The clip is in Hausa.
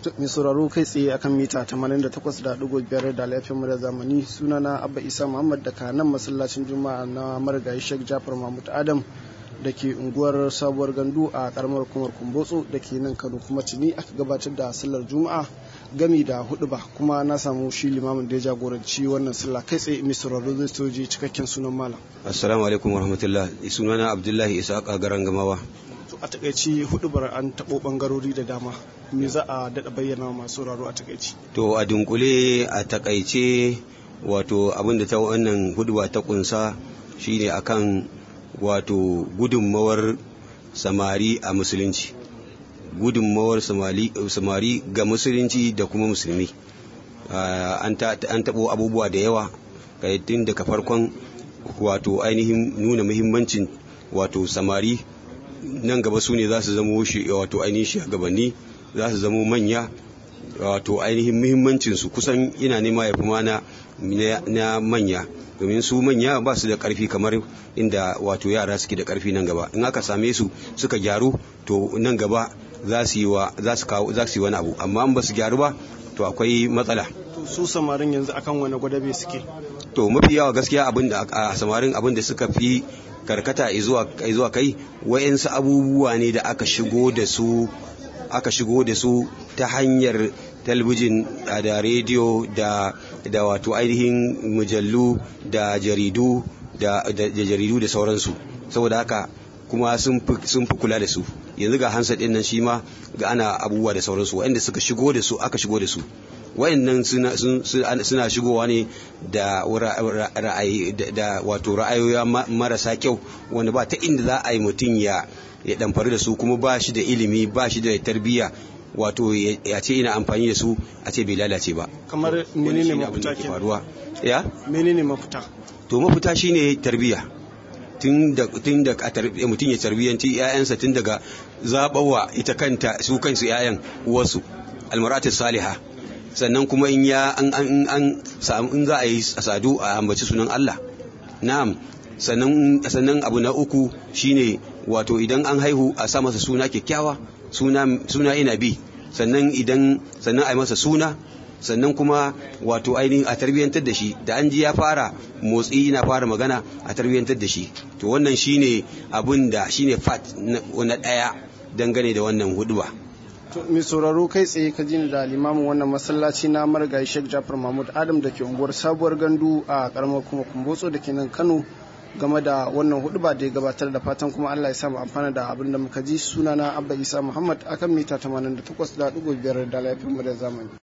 mai sauraro kai tsaye akan mita 88.5 da laifin da zamani sunana abba isa muhammad daga nan masallacin juma'a na marigayi sheikh jafar mahmud adam da ke unguwar sabuwar gandu a karamar hukumar kumbotso da ke nan kano kuma tuni aka gabatar da sallar juma'a gami da hudu ba kuma na samu shi limamin da ya jagoranci wannan sallah kai tsaye mai sauraro zai soji cikakken sunan malam assalamu alaikum warahmatullah sunana abdullahi isa garan gamawa a takaici hudubar an taɓo ɓangarori da dama me za a daɗa bayyana masu sauraro a takaici to a dunkule a takaice wato abinda ta wannan huduba ta kunsa shine akan wato gudunmawar samari a musulunci gudunmawar samari ga musulunci da kuma musulmi an taɓo abubuwa da yawa tun daga farkon wato ainihin nuna muhimmancin wato samari nan gaba su ne za su zama wato ainihin shugabanni za su zama manya wato ainihin muhimmancinsu kusan ina nema ya fi mana na manya domin su manya ba su da karfi kamar inda wato yara suke da karfi nan gaba in aka same su suka gyaru to nan gaba za su yi wani abu amma in ba su gyaru ba to akwai matsala su samarin yanzu akan wani gwadabe suke to mafi yawa gaskiya abin da a samarin abin da suka fi karkata zuwa kai wayansu abubuwa ne da aka shigo da su aka shigo da su ta hanyar talbijin da rediyo da da wato ainihin mujallu da jaridu da jaridu da sauransu saboda haka kuma sun fi kula da su yanzu ga hansa ɗin nan shi ma ga ana abubuwa da sauransu waɗanda suka shigo da su aka shigo da su wayannan suna shigowa ne da ra'ayi da wato ra'ayoyi marasa kyau wanda ba ta inda za a yi mutum ya ya damfari da su kuma ba shi da ilimi ba shi da tarbiyya wato ya ce ina amfani da su a ce bai lalace ba kamar menene mafita ke faruwa ya menene mafita to mafita shine tarbiyya tun da tun da mutum ya tarbiyyanci ƴaƴansa tun daga zabawa ita kanta su kansu ƴaƴan wasu almaratu salihah sannan kuma in ya an an an samu in za a yi sadu a ambaci sunan Allah na'am sannan sannan abu na uku shine wato idan an haihu a sa masa suna kyakkyawa suna suna ina bi sannan idan sannan a yi masa suna sannan kuma wato ainihin a tarbiyyantar da shi da an ji ya fara motsi ina fara magana a tarbiyyantar da shi to wannan shine abun da shine fat na daya dangane da wannan huduba mai sauraro kai tsaye ka jini da limamin wannan masallaci na marigayi sheikh jafar mahmud adam da ke unguwar sabuwar gandu a karamar kuma kumbotso da ke nan kano game da wannan huduba da ya gabatar da fatan kuma allah ya samu amfana da abin da muka ji sunana abba isa muhammad akan mita 88.5 da laifin mu da zamani